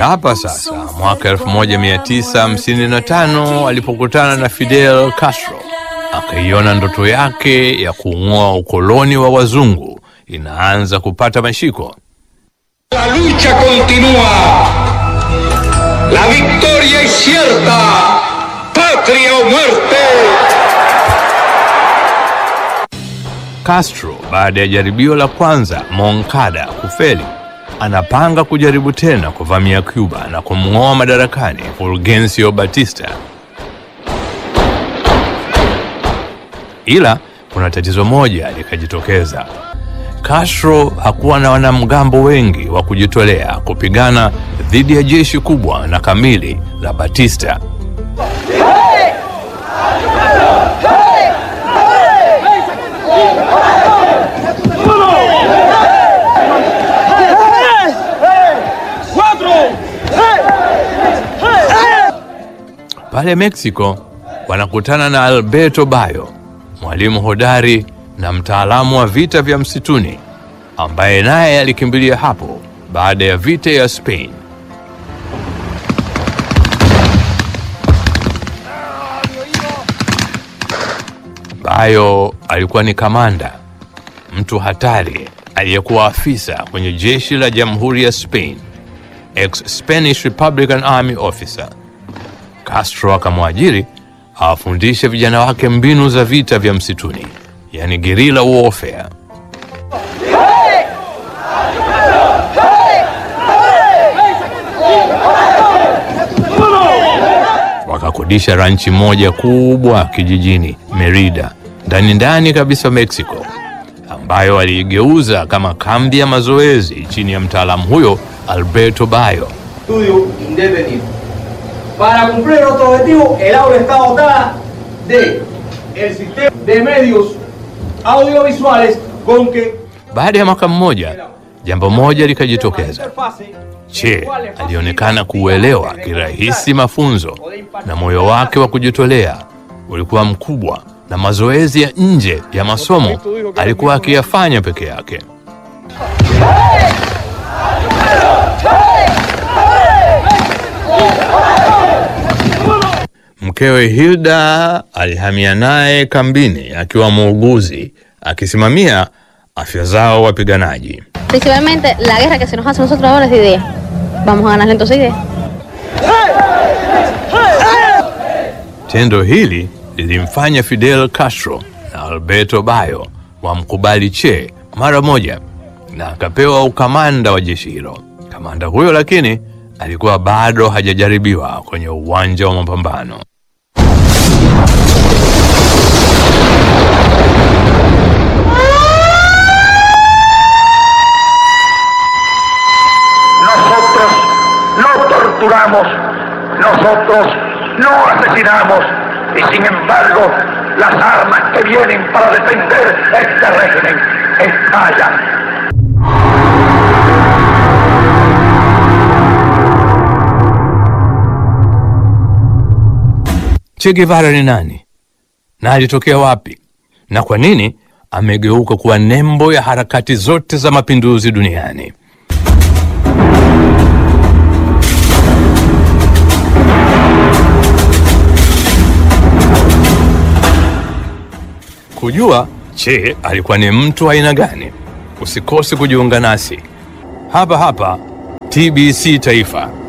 hapa sasa mwaka 1955 alipokutana na Fidel Castro, akaiona ndoto yake ya kuung'oa ukoloni wa wazungu inaanza kupata mashiko. La lucha continúa. La victoria es cierta. Patria o muerte. Castro baada ya jaribio la kwanza Moncada kufeli, anapanga kujaribu tena kuvamia Cuba na kumng'oa madarakani Fulgencio Batista. Ila kuna tatizo moja likajitokeza. Castro hakuwa na wanamgambo wengi wa kujitolea kupigana dhidi ya jeshi kubwa na kamili la Batista. Pale Mexico wanakutana na Alberto Bayo, mwalimu hodari na mtaalamu wa vita vya msituni ambaye naye alikimbilia hapo baada ya vita ya Spain. Bayo alikuwa ni kamanda, mtu hatari aliyekuwa afisa kwenye jeshi la Jamhuri ya Spain, ex Spanish Republican Army officer. Castro akamwajiri awafundishe vijana wake mbinu za vita vya msituni, yani guerrilla warfare. Wakakodisha ranchi moja kubwa kijijini Merida, ndani ndani kabisa Mexico, ambayo aliigeuza kama kambi ya mazoezi chini ya mtaalamu huyo Alberto Bayo. estudio indefinido. Para cumplir nuestro objetivo, el aula está dotada de el sistema de medios audiovisuales con que Baada ya mwaka mmoja, jambo moja likajitokeza. interfase Che alionekana kuuelewa kirahisi mafunzo na moyo wake wa kujitolea ulikuwa mkubwa, na mazoezi ya nje ya masomo alikuwa akiyafanya peke yake. Mkewe Hilda alihamia naye kambini akiwa muuguzi, akisimamia afya zao wapiganaji. Principalmente la guerra que se nos hace a nosotros ahora es de idea. Vamos a ganarle entonces idea. Tendo hili lilimfanya Fidel Castro na Alberto Bayo wamkubali Che mara moja na akapewa ukamanda wa jeshi hilo. Kamanda huyo lakini alikuwa bado hajajaribiwa kwenye uwanja wa mapambano. Nosotros no torturamos, nosotros no asesinamos y sin embargo las armas que vienen para defender este régimen estallan. Che Guevara ni nani na alitokea wapi na kwa nini amegeuka kuwa nembo ya harakati zote za mapinduzi duniani? Kujua Che alikuwa ni mtu wa aina gani, usikose kujiunga nasi hapa hapa TBC Taifa.